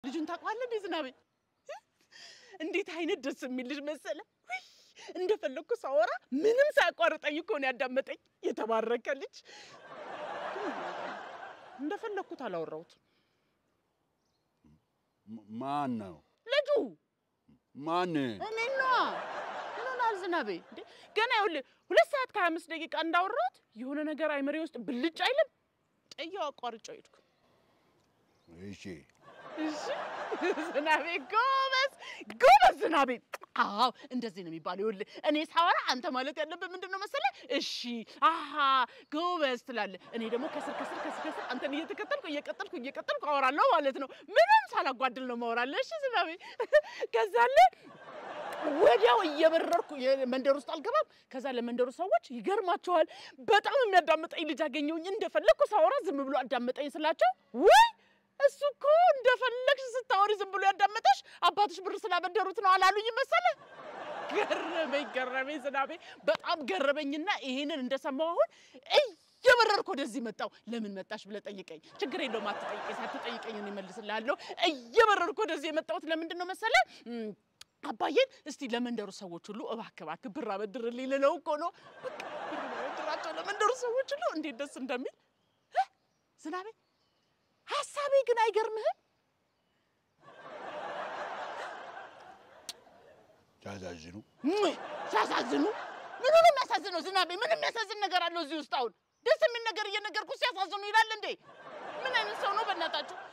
ልጁን ታውቀዋለህ እንዴ ዝናቤ? እንዴት አይነት ደስ የሚል ልጅ መሰለ። ውይ እንደፈለግኩ ሳወራ ምንም ሳያቋርጠኝ እኮ ነው ያዳመጠኝ። የተባረከ ልጅ። ግን ምን አውቃለሁ፣ እንደፈለግኩት አላወራሁትም። ም- ማን ነው? ልጁ ማን? እኔ ነዋ። ምን ሆናል ዝናቤ? እንዴ ገና ይኸውልህ ሁለት ሰዓት ከሀያ አምስት ደቂቃ እንዳወራሁት የሆነ ነገር አይመሬ ውስጥ ብልጭ አይልም። ጥያው አቋርጬው ሄድኩ። እሺ እሺ ዝናቤ ጎበዝ ጎበዝ ዝናቤ። አዎ እንደዚህ ነው የሚባለው። ይኸውልህ እኔ ሳወራ አንተ ማለት ያለብህ ምንድን ነው መሰለህ? እሺ አሀ ጎበዝ ትላለህ። እኔ ደግሞ ከስር ከስር ከስር ከስር አንተን እየተከተልኩ እየቀጠልኩ እየቀጠልኩ አወራለሁ ማለት ነው። ምንም ሳላጓድል ነው ማወራለህ። እሺ ዝናቤ ከዛለ ወዲያው እየበረርኩ የመንደር ውስጥ አልገባም። ከዛ ለመንደሩ ሰዎች ይገርማቸዋል። በጣም የሚያዳምጠኝ ልጅ አገኘሁኝ። እንደፈለግኩ ሳወራ ዝም ብሎ አዳመጠኝ ስላቸው ውይ እሱ እኮ እንደፈለግሽ ስታወሪ ዝም ብሎ ያዳመጠሽ አባትሽ ብር ስላበደሩት ነው አላሉኝ መሰለ። ገረመኝ ገረመኝ ዝናቤ በጣም ገረመኝና ይሄንን እንደሰማሁ አሁን እየበረርኩ ወደዚህ መጣሁ። ለምን መጣሽ ብለህ ጠይቀኝ። ችግር የለውም አትጠይቀኝ። ሳትጠይቀኝ እኔ እመልስልሃለሁ። እየበረርኩ ወደዚህ የመጣሁት ለምንድን ነው መሰለ እም፣ አባዬን እስቲ ለመንደሩ ሰዎች ሁሉ እባክህ እባክህ ብር አበድርልኝ ልለው እኮ ነው። በቃ ብር አበድራቸው ለመንደሩ ሰዎች ሁሉ እንዴት ደስ እንደሚል እ? ዝናቤ ሀሳቤ ግን አይገርምህም? ሲያሳዝኑ ውይ፣ ሲያሳዝኑ ምኑ ነው የሚያሳዝነው? ዝናቤ ምን የሚያሳዝን ነገር አለው እዚህ ውስጥ? አሁን ደስ የሚል ነገር እየነገርኩ ሲያሳዝኑ ይላል እንዴ? ምን አይነት ሰው ነው በእናታችሁ?